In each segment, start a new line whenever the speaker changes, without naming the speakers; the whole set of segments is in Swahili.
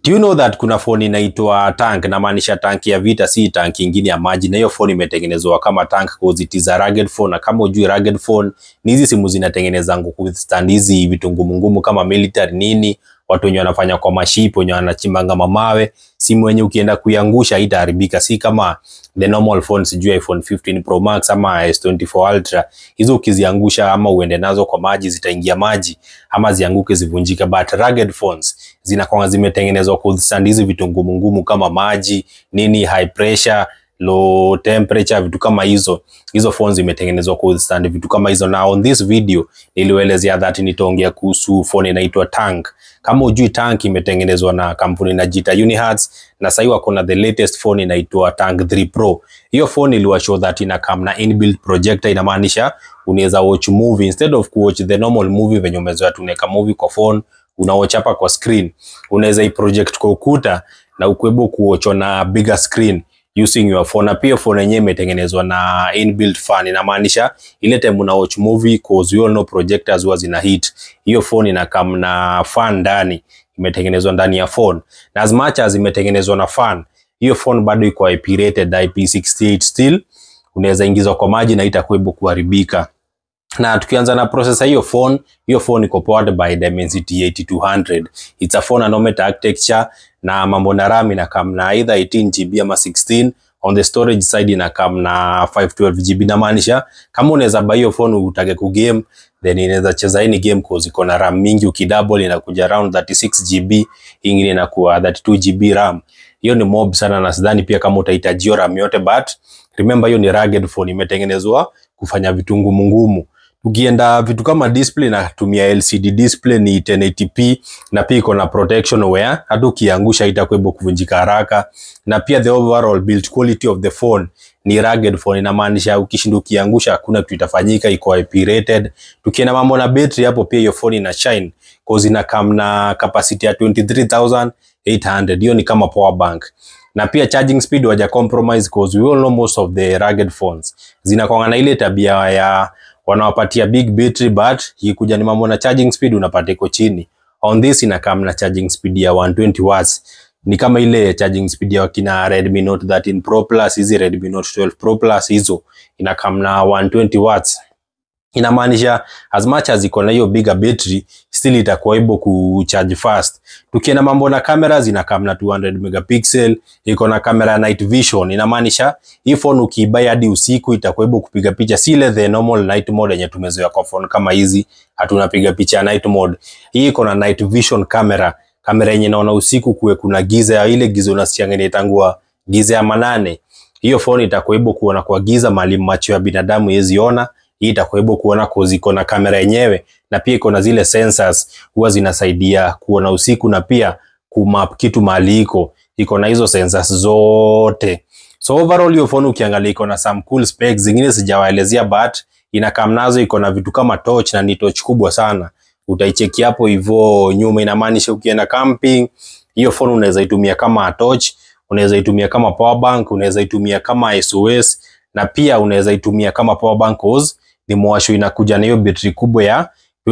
Do you know that kuna phone inaitwa tank, namaanisha tank ya vita, si tank ingine ya maji, na hiyo phone imetengenezwa kama tank cause it is a rugged phone. Na kama ujui rugged phone ni hizi simu zinatengeneza withstand hizi vitu ngumu ngumu kama military nini, watu wenye wanafanya kwa maship, wenye wanachimbanga mamawe, simu wenye ukienda kuiangusha haitaharibika, si kama the normal phone, sijui iPhone 15 Pro Max ama S24 Ultra. Hizo ukiziangusha ama uende nazo kwa maji zitaingia maji ama zianguke zivunjike, but rugged phones zinakuwa zimetengenezwa kuwithstand hizi vitu ngumu ngumu kama maji nini, high pressure low temperature, vitu kama hizo. Hizo phones zimetengenezwa kuwithstand vitu kama hizo, na on this video nilielezea that nitaongea kuhusu phone inaitwa Tank. Kama ujui Tank imetengenezwa na kampuni inajiita Unihertz, na sasa wako na the latest phone inaitwa Tank 3 Pro. Hiyo phone iliwa show that ina come na inbuilt projector, inamaanisha unaweza watch movie instead of kuwatch the normal movie venye umezoea tunaweka movie kwa phone unawatch hapa kwa screen, unaweza iproject kwa ukuta na ukuebo kuwatch na bigger screen using your phone. Na pia phone yenyewe imetengenezwa na inbuilt fan, inamaanisha ile time una watch movie cause you all know projectors huwa zina heat. Hiyo phone ina come na fan ndani, imetengenezwa ndani ya phone, na as much as imetengenezwa na fan, hiyo phone bado iko IP rated IP68 still, unaweza ingizwa kwa maji na itakuebo kuharibika na tukianza na processor hiyo phone, hiyo phone iko powered by Dimensity 8200. It's a phone anomet architecture na mambo na RAM ina come na either 18 GB ama 16. On the storage side ina come na 512 GB, na maanisha kama unaweza buy hiyo phone utake ku game then inaweza cheza any game cause iko na RAM mingi, ukidouble inakuja around 36 GB, ingine inakuwa 32 GB RAM. Hiyo ni mob sana, na sidhani pia kama utahitaji hiyo RAM yote, but remember hiyo ni rugged phone, imetengenezwa kufanya vitu ngumu ngumu ukienda vitu kama display natumia LCD display ni 1080p na pia iko na protection where hata ukiangusha itakuwa kuvunjika haraka, na pia the overall build quality of the phone ni rugged phone, inamaanisha ukishinda ukiangusha hakuna kitu itafanyika, iko IP rated. Tukienda mambo na battery hapo, pia hiyo phone ina shine cause ina come na capacity ya 23800 hiyo ni kama power bank na pia charging speed waja compromise cause we all know most of the rugged phones zinakwanga na ile tabia ya wanawapatia big battery but ikikuja ni mambo na charging speed unapata iko chini. On this ina come na charging speed ya 120 watts, ni kama ile charging speed ya kina Redmi Note 13 Pro Plus, hizi Redmi Note 12 Pro Plus hizo ina come na 120 watts. Inamaanisha as much as iko na hiyo bigger battery still itakuwa able kucharge fast. Tukienda mambo na kamera zina come na 200 megapixel, iko na kamera ya night vision. Inamaanisha hii phone ukiibai hadi usiku itakuwa able kupiga picha, si ile the normal night mode yenye tumezoea kwa phone kama hizi, hatunapiga picha ya night mode. Hii iko na night vision camera, kamera yenye naona usiku kuwe kuna giza, ile giza unasikianga inaitangua giza ya manane. Hiyo phone itakuwa able kuona kwa giza mali macho ya binadamu yezi ona hii itakuwa able kuona cause iko na kamera yenyewe na pia iko na zile sensors huwa zinasaidia kuona usiku na pia kumap kitu mahali iko iko na hizo sensors zote. So overall hiyo phone ukiangalia iko na some cool specs, zingine sijawaelezea but ina kam nazo, iko na vitu kama torch na ni torch kubwa sana, utaicheki hapo hivyo nyuma. Inamaanisha ukienda camping, hiyo phone unaweza itumia kama torch, unaweza itumia kama power bank, unaweza itumia kama SOS na pia unaweza itumia kama power bank cause ni mwasho inakuja na hiyo betri kubwa ya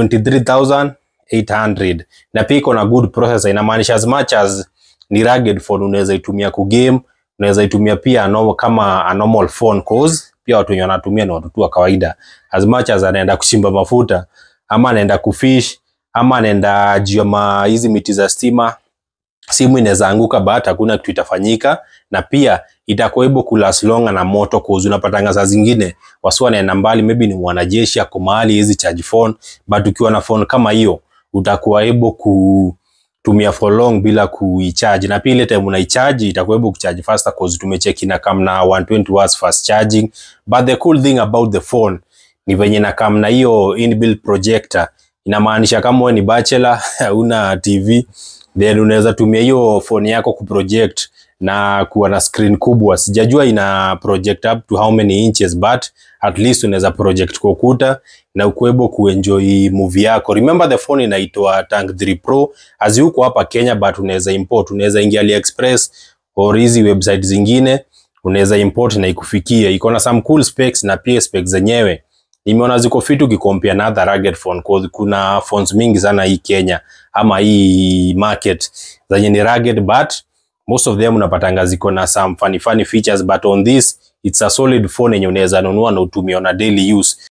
23800 na pia iko na good processor. Inamaanisha as much as ni rugged phone unaweza itumia ku game, unaweza itumia pia no, kama a normal phone cause pia watu wenye wanatumia ni watu tu wa kawaida. As much as anaenda kuchimba mafuta ama anaenda kufish ama anaenda jioma hizi miti za stima, simu inaweza anguka but hakuna kitu itafanyika, na pia itakuwa able ku last longer na moto cause unapatanga saa zingine wasi wanaenda mbali, maybe ni mwanajeshi ako mahali hizi charge phone, but ukiwa na phone kama hiyo utakuwa able kutumia for long bila kuicharge, na pia ile time unaicharge itakuwa able kucharge faster cause tumecheki na kam na 120 watts fast charging. But the cool thing about the phone ni venye na kam na hiyo inbuilt projector, inamaanisha kama wewe ni bachelor una TV then unaweza tumia hiyo phone yako kuproject na kuwa na screen kubwa. Sijajua ina project up to how many inches but at least unaweza project kwa ukuta na ukuebo kuenjoy movie yako. Remember the phone inaitwa Tank 3 Pro. Azi huko hapa Kenya but unaweza import, unaweza ingia AliExpress or hizi website zingine unaweza import na ikufikie. Iko na some cool specs na pia specs zenyewe nimeona ziko fit ukikompare na other rugged phone cause kuna phones mingi sana hii Kenya ama hii market zenye ni rugged but most of them unapatanga ziko na some funny funny features but on this it's a solid phone yenye unaweza nunua na utumie on a daily use